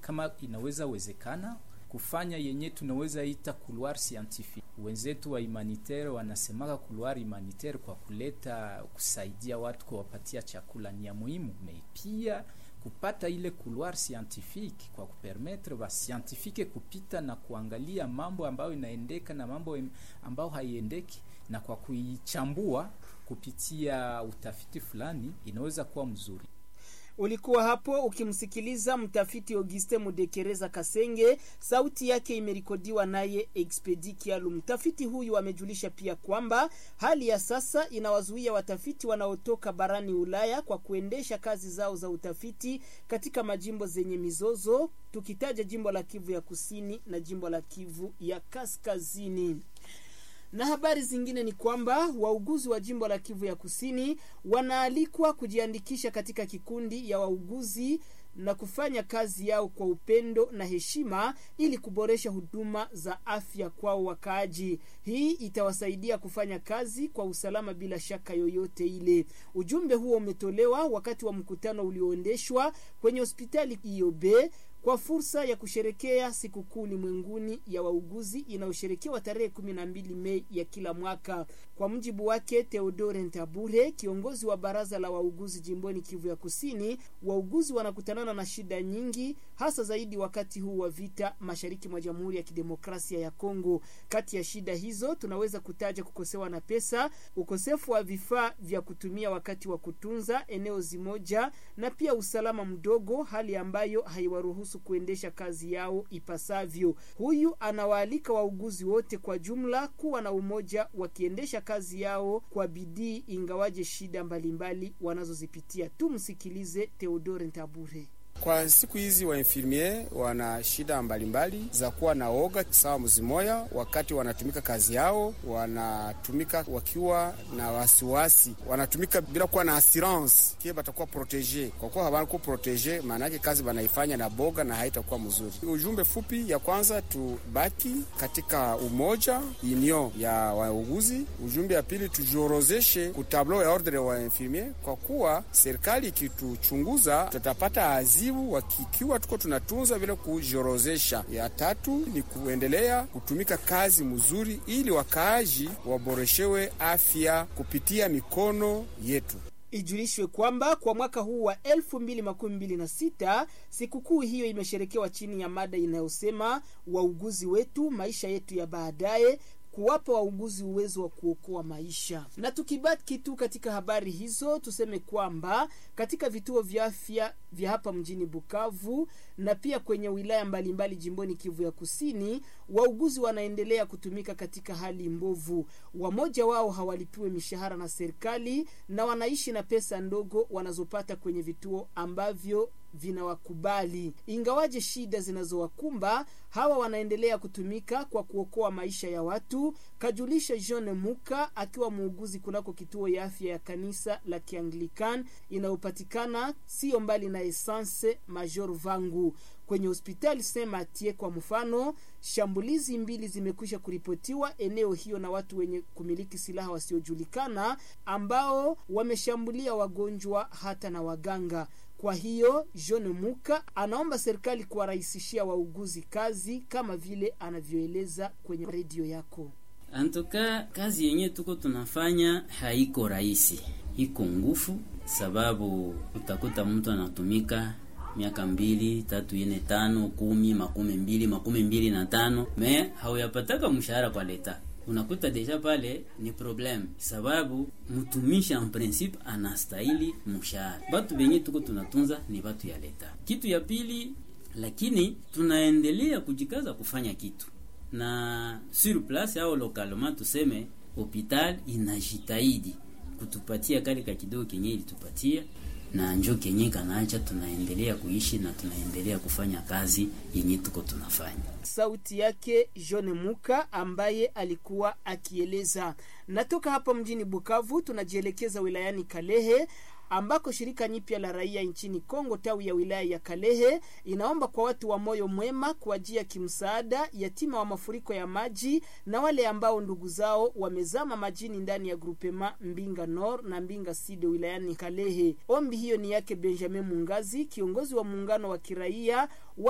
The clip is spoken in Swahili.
kama inaweza wezekana kufanya yenye tunaweza ita couloir scientifique. Wenzetu wa humanitaire wanasemaka couloir humanitaire kwa kuleta kusaidia watu kuwapatia chakula ni ya muhimu, me pia kupata ile couloir scientifique kwa kupermettre ba scientifique kupita na kuangalia mambo ambayo inaendeka na mambo ambayo haiendeki, na kwa kuichambua kupitia utafiti fulani inaweza kuwa mzuri. Ulikuwa hapo ukimsikiliza mtafiti Auguste Mudekereza Kasenge, sauti yake imerekodiwa naye Expedi Kialu. Mtafiti huyu amejulisha pia kwamba hali ya sasa inawazuia watafiti wanaotoka barani Ulaya kwa kuendesha kazi zao za utafiti katika majimbo zenye mizozo, tukitaja jimbo la Kivu ya Kusini na jimbo la Kivu ya Kaskazini na habari zingine ni kwamba wauguzi wa jimbo la Kivu ya Kusini wanaalikwa kujiandikisha katika kikundi ya wauguzi na kufanya kazi yao kwa upendo na heshima ili kuboresha huduma za afya kwao wakaaji. Hii itawasaidia kufanya kazi kwa usalama bila shaka yoyote ile. Ujumbe huo umetolewa wakati wa mkutano ulioendeshwa kwenye hospitali IOB kwa fursa ya kusherekea sikukuu ulimwenguni ya wauguzi inayosherekewa tarehe kumi na mbili Mei ya kila mwaka. Kwa mujibu wake Theodore Ntabure, kiongozi wa baraza la wauguzi jimboni Kivu ya Kusini, wauguzi wanakutanana na shida nyingi, hasa zaidi wakati huu wa vita mashariki mwa Jamhuri ya Kidemokrasia ya Kongo. Kati ya shida hizo tunaweza kutaja kukosewa na pesa, ukosefu wa vifaa vya kutumia wakati wa kutunza eneo zimoja, na pia usalama mdogo, hali ambayo haiwaruhusu kuendesha kazi yao ipasavyo. Huyu anawaalika wauguzi wote kwa jumla kuwa na umoja wakiendesha kazi yao kwa bidii, ingawaje shida mbalimbali wanazozipitia. Tumsikilize Theodore Ntabure. Kwa siku hizi wainfirmier wana shida mbalimbali za kuwa na oga sawa mzimoya, wakati wanatumika kazi yao, wanatumika wakiwa na wasiwasi, wanatumika bila kuwa na assurance kie batakuwa protege. Kwa kuwa hawakuwa protege, maana yake kazi banaifanya na boga na haitakuwa mzuri. Ujumbe fupi ya kwanza, tubaki katika umoja union ya wauguzi. Ujumbe ya pili, tujiorozeshe kutablo ya ordre wa infirmier, kwa kuwa serikali ikituchunguza tutapata azi wakikiwa tuko tunatunza vile kujiorozesha. Ya tatu ni kuendelea kutumika kazi mzuri, ili wakaaji waboreshewe afya kupitia mikono yetu. Ijulishwe kwamba kwa mwaka huu wa elfu mbili makumi mbili na sita sikukuu hiyo imesherekewa chini ya mada inayosema wauguzi wetu, maisha yetu ya baadaye kuwapa wauguzi uwezo wa kuokoa maisha. Na tukibaki tu katika habari hizo, tuseme kwamba katika vituo vya afya vya hapa mjini Bukavu na pia kwenye wilaya mbalimbali mbali jimboni Kivu ya Kusini, wauguzi wanaendelea kutumika katika hali mbovu. Wamoja wao hawalipiwe mishahara na serikali na wanaishi na pesa ndogo wanazopata kwenye vituo ambavyo vinawakubali. Ingawaje shida zinazowakumba hawa wanaendelea kutumika kwa kuokoa maisha ya watu, kajulisha John Muka akiwa muuguzi kunako kituo ya afya ya kanisa la Kianglikan inayopatikana sio mbali na Essence Major Vangu kwenye hospitali Saint Mathieu. Kwa mfano, shambulizi mbili zimekwisha kuripotiwa eneo hiyo na watu wenye kumiliki silaha wasiojulikana ambao wameshambulia wagonjwa hata na waganga. Kwa hiyo John Muka anaomba serikali kuwarahisishia wauguzi kazi kama vile anavyoeleza kwenye redio yako. Antoka kazi yenye tuko tunafanya haiko rahisi, iko ngufu, sababu utakuta mtu anatumika miaka mbili tatu ine tano kumi makumi mbili makumi mbili na tano me hauyapataka mshahara kwa leta unakuta deja pale ni problem, sababu mtumishi en principe anastahili mshahara. Batu benye tuko tunatunza ni batu ya leta. Kitu ya pili, lakini tunaendelea kujikaza kufanya kitu na sur place au localement, tuseme hopital inajitahidi kutupatia kale ka kidogo kenye ilitupatia na njo kenye kanaacha, tunaendelea kuishi na tunaendelea kufanya kazi yenye tuko tunafanya. Sauti yake John Muka ambaye alikuwa akieleza. Natoka hapa mjini Bukavu tunajielekeza wilayani Kalehe ambako shirika nyipya la raia nchini Kongo tawi ya wilaya ya Kalehe inaomba kwa watu wa moyo mwema kuajia kimsaada yatima wa mafuriko ya maji na wale ambao ndugu zao wamezama majini ndani ya grupema Mbinga Nord na Mbinga Sud wilayani Kalehe. Ombi hiyo ni yake Benjamin Mungazi, kiongozi wa muungano wa kiraia